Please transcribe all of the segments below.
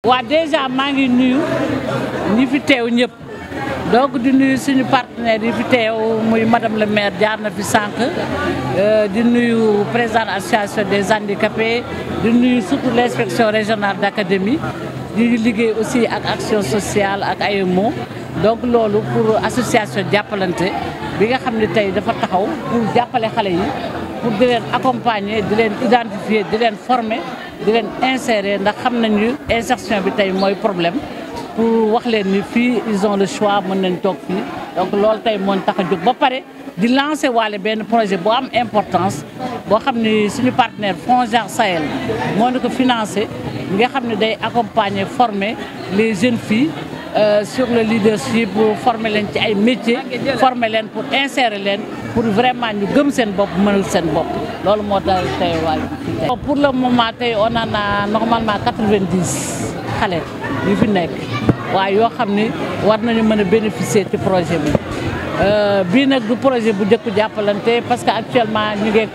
waa déjà maa ngi nuyu ñi fi teew ñëpp donc di nuyu suñu partenaires yi fi teew muy madame le maire jaar na fi sànq di nuyu président association des handicapés di nuyu surtout l' inspection régionale d' académie di liggéey aussi ak action sociale ak AEMO donc loolu pour association jàppalante bi nga xam ne tey dafa taxaw pour jàppale xale yi pour di leen accompagner di leen identifier di leen former di leen insérer ndax xam nañu insertion bi tey mooy problème pour wax leen ni fii ils ont le choix mën nañ toog fii donc loolu tey moo tax a jóg ba pare di lancer waale benn projet bu am importance boo xam ni suñu partenaire FONGIP Sahel moo na ko financé nga xam ne day accompagner former les jeunes filles Euh, sur le leadership former leen ci ay métiers former leen pour insérer leen pour vraiment ñu gëm seen bopp mënal seen bopp loolu moo tax tey waay pour le moment tey on en a normalement 90 xale yu fi nekk waaye yoo xam ni war nañu mën a bénéficier ci projet bi bii nag du projet bu njëkk jàppalante parce que actuellement ñu ngi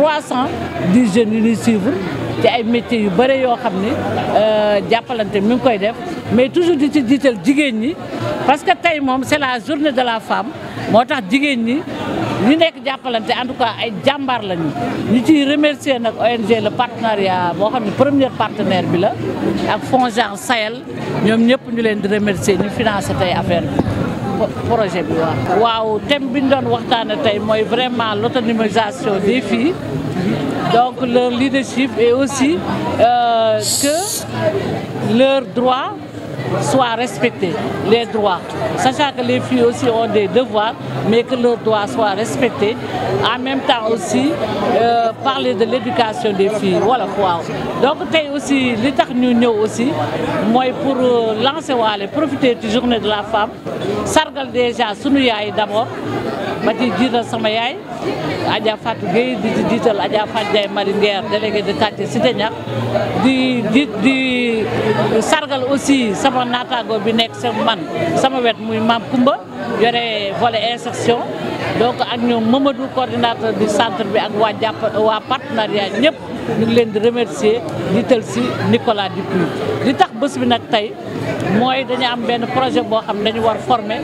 310 jeunes yu ñuy suivre ci ay métiers yu bëre yoo xam ni jàppalante mi ngi koy def mais toujours di ci jiital jigéen ñi parce que tey moom c'est la journée de la femme moo tax jigéen ñi ñu nekk jàppalante en tout cas ay jàmbaar lañu ñu ciy remercier nag ONG le partenariat boo xam ne premier partenaire bi la ak FONGIP Sahel ñoom ñëpp ñu leen di remercier ñu financé tey affaire bi projet bi waaw. waaw thème bi ñu doon waxtaane tey mooy vraiment l'autonomisation des filles donc leur leadership et aussi euh, que leurs droits soient respectés, les droits. Sachant que les filles aussi ont des devoirs, mais que leurs droits soient respectés. En même temps aussi, euh, parler de l'éducation des filles. Voilà, wow. Donc, tey aussi, li tax ñu ñëw aussi, mooy pour lancer waale, profiter de journée de la femme, sargal déjà sunu yaay d'abord, ma ci jiital sama yaay Adja Fatou Gueye di ci jiital Adja Fatou Ndiaye Marie Nguer délégué de quartier Cité Niax di di di sargal aussi sama naataango bi nekk sa man sama wet muy Mame Koumba yore volet insertion donc ak ñoom Mamadou coordinateur du centre bi ak waa jàpp waa partenariat ñëpp ñu ngi leen di remercier jiital si Nicolas Dupuy li tax bés bi nag tey mooy dañu am benn projet boo xam ne dañu war former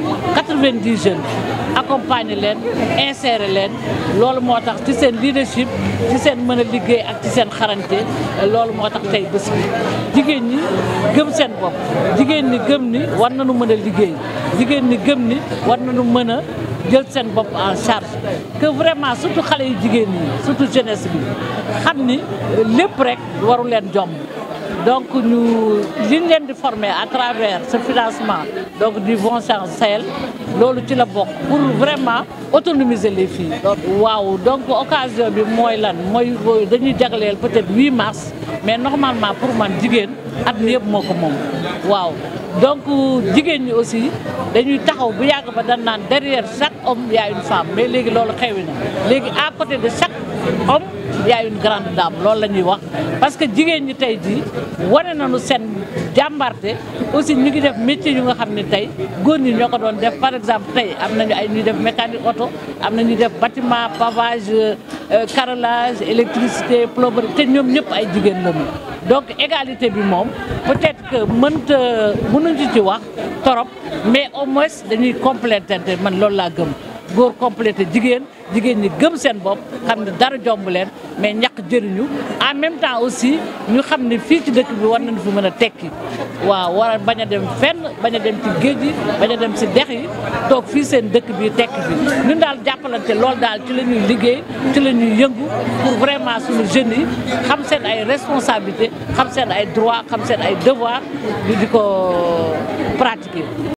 90 jeunes accompagner leen insérer leen loolu moo tax ci seen leadership ci seen mën a liggéey ak ci seen xarañte loolu moo tax tey bés bi jigéen ñi gëm seen bopp jigéen ñi gëm ni war nañu mën a liggéey jigéen ñi gëm ni war nañu mën a jël seen bopp en charge que vraiment surtout xale yu jigéen ñi surtout jeunesse bi xam ni lépp rek waru leen jomb donc ñu li ñu leen di former à travers ce financement donc du FONGIP Sahel loolu ci la bokk pour vraiment autonomiser les filles. waaw donc occasion bi mooy lan mooy dañuy jagleel peut-être 8 mars mais normalement pour man jigéen at mi yëpp moo ko moom waaw. donc jigéen ñi aussi dañuy taxaw bu yàgg ba dañ naan derrière chaque homme y a une femme mais léegi loolu xewi na léegi à côté de chaque homme y a une grande dame loolu la ñuy wax parce que jigéen ñi tey jii wane nañu seen jàmbarte aussi ñu ngi def métier yu nga xam ne tey góor ñi ñoo ko doon def par exemple tey am nañu ay ñuy def mécanique auto am na ñuy def bâtiment pavage carrelage électricité plomberie te ñoom ñëpp ay jigéen lañu donc égalité bi moom peut-être que mënta mënuñu ci wax torop mais au moins dañuy compléter man loolu laa gëm góor complété jigéen jigéen ñi gëm seen bopp xam ne dara jomb leen mais ñàkk jëriñu en même temps aussi ñu xam ne fii ci dëkk bi war nañu fi mën a tekki waaw war a bañ a dem fenn bañ a dem ci géej yi bañ a dem si dex yi toog fii seen dëkk bi tekki fi ñun daal jàppalante loolu daal ci la ñuy liggéey ci la ñuy yëngu pour vraiment suñu jeunes yi xam seen ay responsabilité xam seen ay droit xam seen ay devoir ñu di ko pratiquer